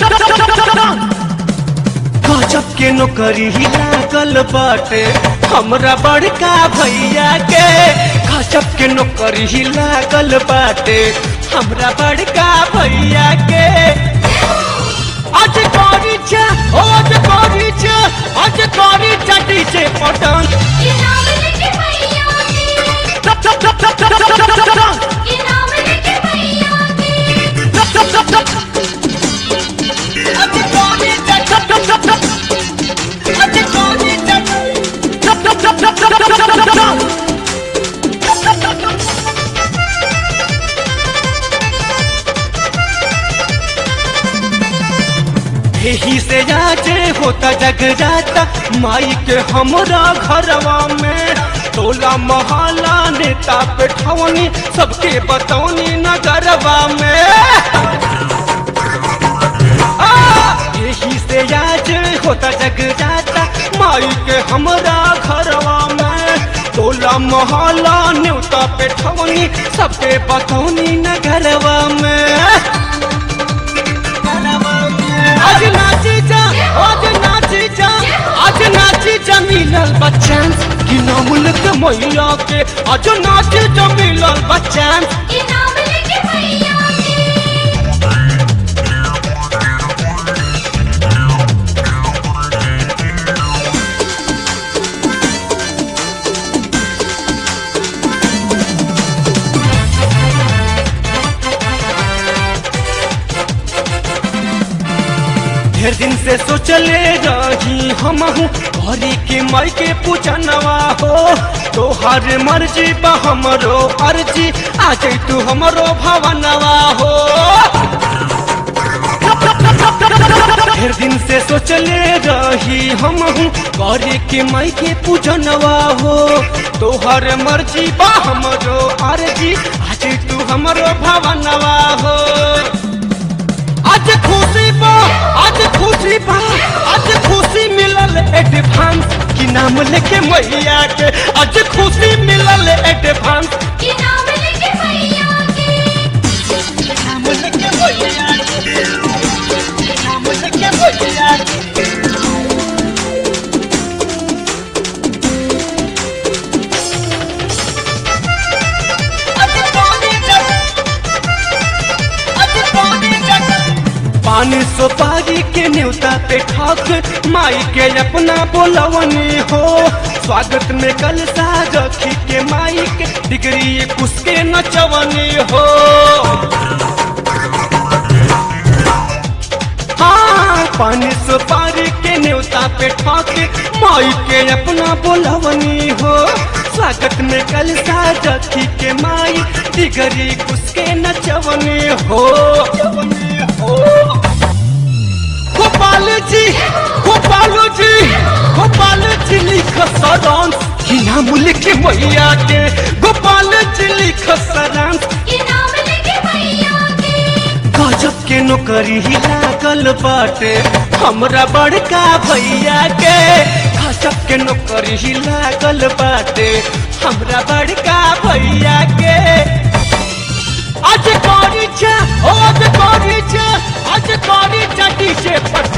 गजब के नौकरी ही लागल बाटे हमरा बड़का भैया के गजब के नौकरी ही लागल बाटे हमरा बड़का भैया के आज करी छे आज करी छे आज करी चटी से पटन इनाम लेके भैया के टप टप टप टप टप टप टप टप टप इनाम लेके भैया के टप टप टप टप आज करी छे टप टप टप टप आज करी छे टप टप टप टप टप टप टप टप टप यही से जाचे होता जग जाता माई के हमरा घरवा में टोला मोहल्ला नेता पेठवनी सबके बतौनी नगरवा में आ, यही से आज होता जग जाता माई के हमरा घरवा में टोला मोहल्ला न्योता पेठवनी सबके बतौनी नगरवा में आज नाची जा आज नाची जा आज नाची जा मिलल बच्चन कि नामुल के मैया के आज नाची जा मिलल बच्चन इनाम लेके भैया के ढेर दिन से सोचले रही हम हरी के माई के पूछनवा हो तोहर मर्जी बा हमरो अर्जी आ जाई तू हमरो भवनवा हो ढेर दिन से सोचले रही हम करे के माई के पूजनवा हो तोहर मर्जी बा हमरो अर्जी आज तू हमरो भवनवा हो आज खुशी बा आज खुशी बा आज खुशी मिलल एडवांस की नाम लेके मैया के आज खुशी मिलल एडवांस इनाम लेके भैया के नाम लेके मैया के नाम लेके मैया के पानी सुपारी के न्योता पे ठक माई के अपना बोलवनी हो स्वागत में कल रखी के माई के डिग्री कुछ के नचवनी हो हाँ पानी सुपारी के न्योता पे ठक माई के अपना बोलवनी हो स्वागत में कल रखी के माई डिग्री कुछ के नचवनी हो हो गोपाल जी गोपाल जी गोपाल जी लिख सरांश कि नाम लिख मैया के गोपाल जी लिख सरांश इनाम लेके भैया के गजब के नौकरी ही लागल बाटे हमरा बड़का भैया के गजब के नौकरी ही लागल बाटे हमरा बड़का भैया के आज करी छे आज करी छे आज करी चटी से पट